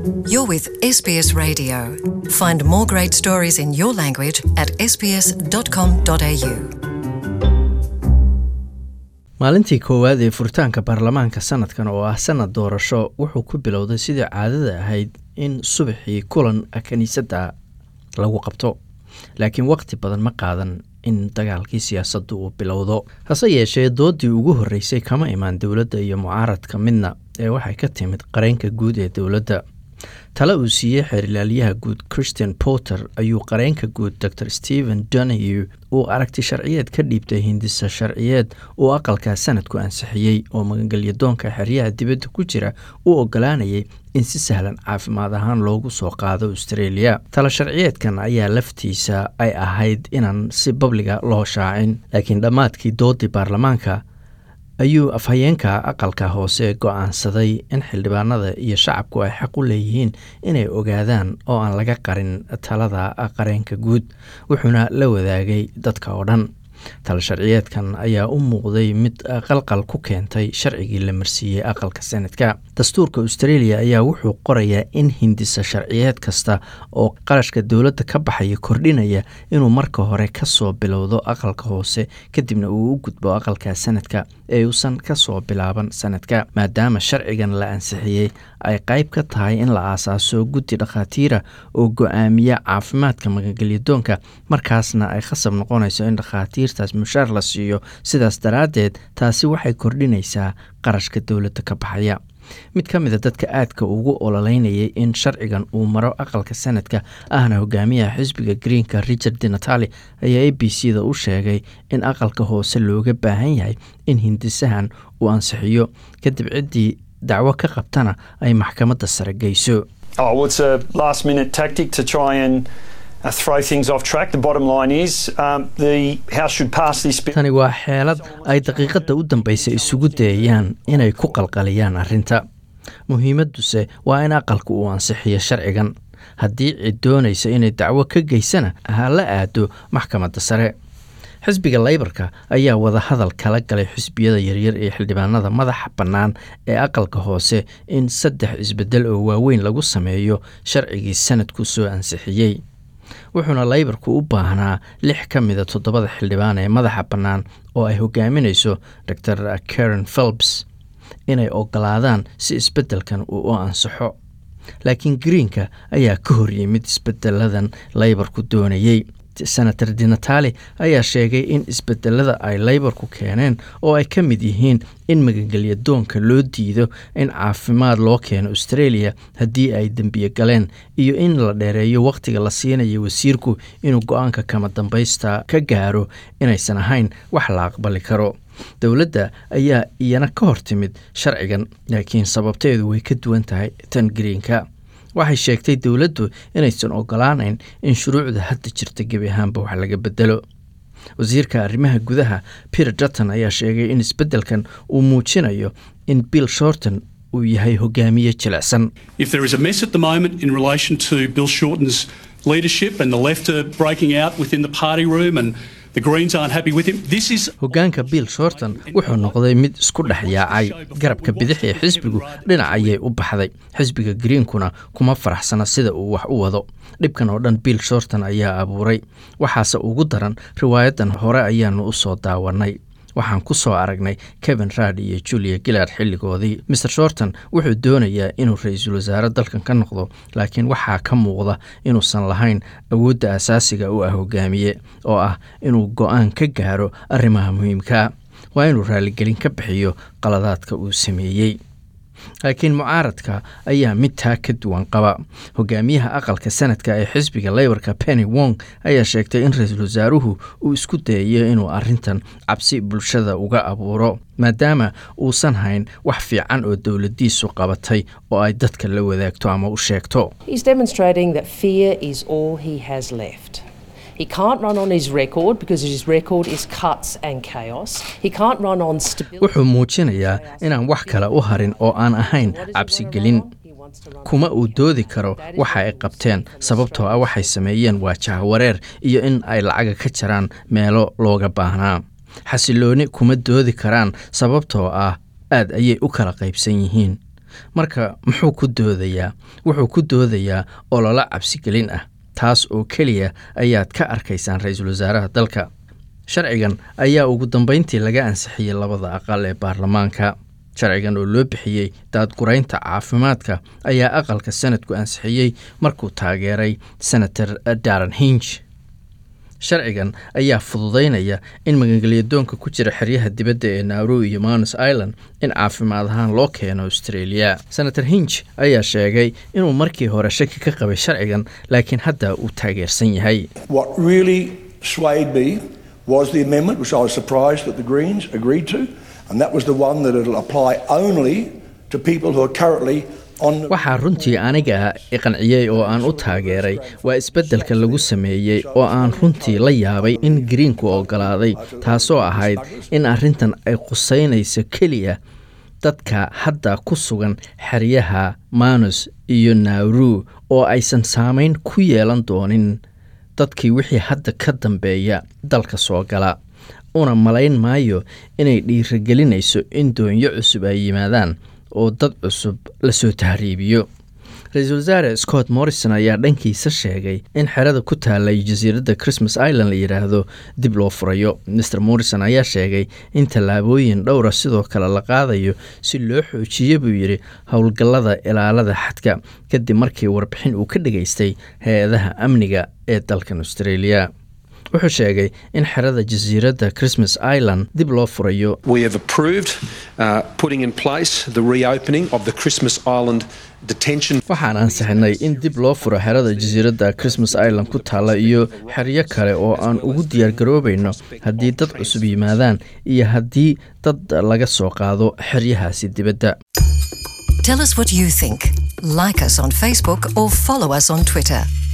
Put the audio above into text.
You're with SBS Radio. Find more great stories in your language at sbs.com.au. maalintii koowaad ee furitaanka baarlamaanka sanadkan oo ah sanad doorasho wuxuu ku bilowday sidii caadada ahayd in subaxii kulan kiniisadda lagu qabto laakiin waqti badan ma qaadan in dagaalkii siyaasaddu uu bilowdo hase yeeshee doodii ugu horreysay kama imaan dowladda iyo mucaaradka midna ee waxay ka timid qareenka guud ee dowladda tale uu siiyey xeerilaalyaha guud christian porter ayuu qareenka guud dor stephen donahue uu aragti sharciyeed ka dhiibtay hindisa sharciyeed uu aqalka sanadku ansixiyey oo magangelyadoonka xeryaha dibadda ku jira u ogolaanayay in si sahlan caafimaad ahaan loogu soo qaado australia tala sharciyeedkan ayaa laftiisa ay ahayd inaan si babliga loo shaacin laakiin dhammaadkii doodii baarlamaanka ayuu afhayeenka aqalka hoose go-aansaday in xildhibaanada iyo shacabku ay xaq u leeyihiin inay ogaadaan oo aan laga qarin talada qareenka guud wuxuuna la wadaagay dadka oo dhan tala sharciyeedkan ayaa u muuqday mid qalqal ku keentay sharcigii la marsiiyey aqalka sanadka dastuurka australia ayaa wuxuu qorayaa in hindisa sharciyeed kasta oo qarashka dowladda ka baxaya kordhinaya inuu marka hore kasoo bilowdo aqalka hoose kadibna uu u gudbo aqalka sanadka ee uusan kasoo bilaaban sanadka maadaama sharcigan la ansixiyey ay qayb ka tahay in la aasaaso guddi dhakhaatiira oo go-aamiya caafimaadka magangelyadoonka markaasna ay khasab noqonayso in dhakhaatiirtaas mushaar la siiyo sidaas daraaddeed taasi waxay kordhinaysaa qarashka dowladda ka baxaya mid ka mida dadka aadka ugu ololeynayay in sharcigan uu maro aqalka sanadka ahna hogaamiyaha xisbiga greenka richard dinatali ayaa a b c da u sheegay in aqalka hoose looga baahan yahay in hindisahan uu ansixiyo kadib ciddii dacwo ka qabtana ay maxkamadda sare geyso Oh, well, it's a last minute tactic to try and uh, throw things off track. The bottom line is um, the House should pass this bill. tani waa xeelad ay daqiiqadda u dambaysa isugu dayayaan inay ku qalqaliyaan arrinta muhiimadduse waa in aqalku uu ansixiyo sharcigan haddii cid doonaysa inay dacwo ka geysana ha la aado maxkamadda sare xisbiga leybarka ayaa wadahadal kala galay xisbiyada yaryar ee xildhibaanada madaxa bannaan ee aqalka hoose in saddex isbedel oo waaweyn lagu sameeyo sharcigii sanadku soo ansixiyey wuxuuna leybarku u baahnaa lix ka mida toddobada xildhibaan ee madaxa bannaan oo ay hogaaminayso dor karen phelps inay ogolaadaan si isbeddelkan uu u ansaxo laakiin greenka ayaa ka hor yimid isbedeladan leybarku doonayey senator dinatali ayaa sheegay in isbedelada ay leybarku keeneen oo ay ka mid yihiin in magangelyadoonka loo diido in caafimaad loo keeno australia haddii ay dembiye galeen iyo in la dheereeyo wakhtiga la siinayo wasiirku inuu go-aanka kama dambaysta ka gaaro inaysan ahayn wax la aqbali karo dowladda ayaa iyana ka hor timid sharcigan laakiin sababteedu way ka duwan tahay tan greenka waxay sheegtay dowladdu inaysan ogolaanayn in shuruucda hadda jirta gebi ahaanba wax laga bedelo wasiirka arrimaha gudaha peter dutton ayaa sheegay in isbeddelkan uu muujinayo in bill shorton uu yahay hogaamiye jilicsan If there is a mess at the moment in relation to Bill Shorten's leadership and the left are breaking out within the party room and the Greens aren't happy with him, this is hoggaanka bill shorton wuxuu noqday mid isku dhex yaacay garabka bidix ee xisbigu dhinac ayay u baxday xisbiga greenkuna kuma faraxsana sida uu wax u wado dhibkan oo dhan bill shorton ayaa abuuray waxaase ugu daran riwaayadan hore ayaanu u soo daawanay waxaan ku soo aragnay kevin raad iyo julia gillard xilligoodii mr shorton wuxuu doonayaa inuu ra-iisul wasaare dalkan ka noqdo laakiin waxaa ka muuqda inuusan lahayn awoodda asaasiga u ah hogaamiye oo ah inuu go-aan ka gaaro arrimaha muhiimkaa waa inuu raaligelin ka bixiyo qaladaadka uu sameeyey laakiin mucaaradka ayaa mid taa ka duwan qaba hogaamiyaha aqalka sanadka ee xisbiga leybarka penny wong ayaa sheegtay in ra-iisul wasaaruhu uu isku dayayo inuu arintan cabsi bulshada uga abuuro maadaama uusan hayn wax fiican oo dowladiisu qabatay oo ay dadka la wadaagto ama u sheegto He's demonstrating that fear is all he has left. He can't run on his record because his record is cuts and chaos. He can't run on stability. wuxuu muujinayaa inaan wax kale u harin oo aan ahayn cabsigelin kuma uu doodi karo waxa ay qabteen sababtoo ah waxay sameeyeen waa jahwareer iyo in ay lacaga ka jaraan meelo looga baahnaa xasilooni kuma doodi karaan sababtoo ah aad ayay u kala qaybsan yihiin marka muxuu ku doodayaa wuxuu ku doodayaa ololo cabsigelin ah taas oo keliya ayaad ka arkaysaan ra-iisul wasaaraha dalka sharcigan ayaa ugu dambeyntii laga ansixiyey labada aqal ee baarlamaanka sharcigan oo loo bixiyey daadguraynta caafimaadka ayaa aqalka sanadku ansixiyey markuu taageeray senator daran hinj sharcigan ayaa fududaynaya in magangelyadoonka ku jira xeryaha dibadda ee nauru iyo manus island in caafimaad ahaan loo keeno australia senator hinj ayaa sheegay inuu markii hore shaki ka qabay sharcigan laakiin hadda uu taageersan yahay What really swayed me was the amendment, which I was surprised that the Greens agreed to, and that was the one that it'll apply only to people who are currently on. waxaa runtii aniga i qanciyey oo aan u taageeray waa isbeddelka lagu sameeyey oo aan runtii la yaabay in greenku oggolaaday taasoo ahayd in arrintan ay qusaynayso keliya dadka hadda ku sugan xeryaha manus iyo nauru oo aysan saamayn ku yeelan doonin dadkii wixii hadda ka dambeeya dalka soo gala una malayn maayo inay dhiirigelinayso in doonyo cusub ay yimaadaan oo dad cusub lasoo tahriibiyo ra-iisul wasaare scott morrison ayaa dhankiisa sheegay in xerada ku taalay jasiiradda christmas island la yidhaahdo dib loo furayo mr morrison ayaa sheegay in tallaabooyin dhowra sidoo kale la qaadayo si loo xoojiyo buu yidhi howlgallada ilaalada xadka kadib markii warbixin uu ka dhageystay hay-adaha amniga ee dalkan australia wuxuu sheegay in xerada jasiiradda christmas island dib loo furayo We have approved uh, putting in place the reopening of the Christmas Island detention. waxaan ansixinay in dib loo furo xerada jasiiradda christmas island ku taalla iyo xeryo kale oo aan ugu diyaargaroobayno haddii dad cusub yimaadaan iyo haddii dad laga soo qaado xeryahaasi dibadda Tell us what you think. Like us on Facebook or follow us on Twitter.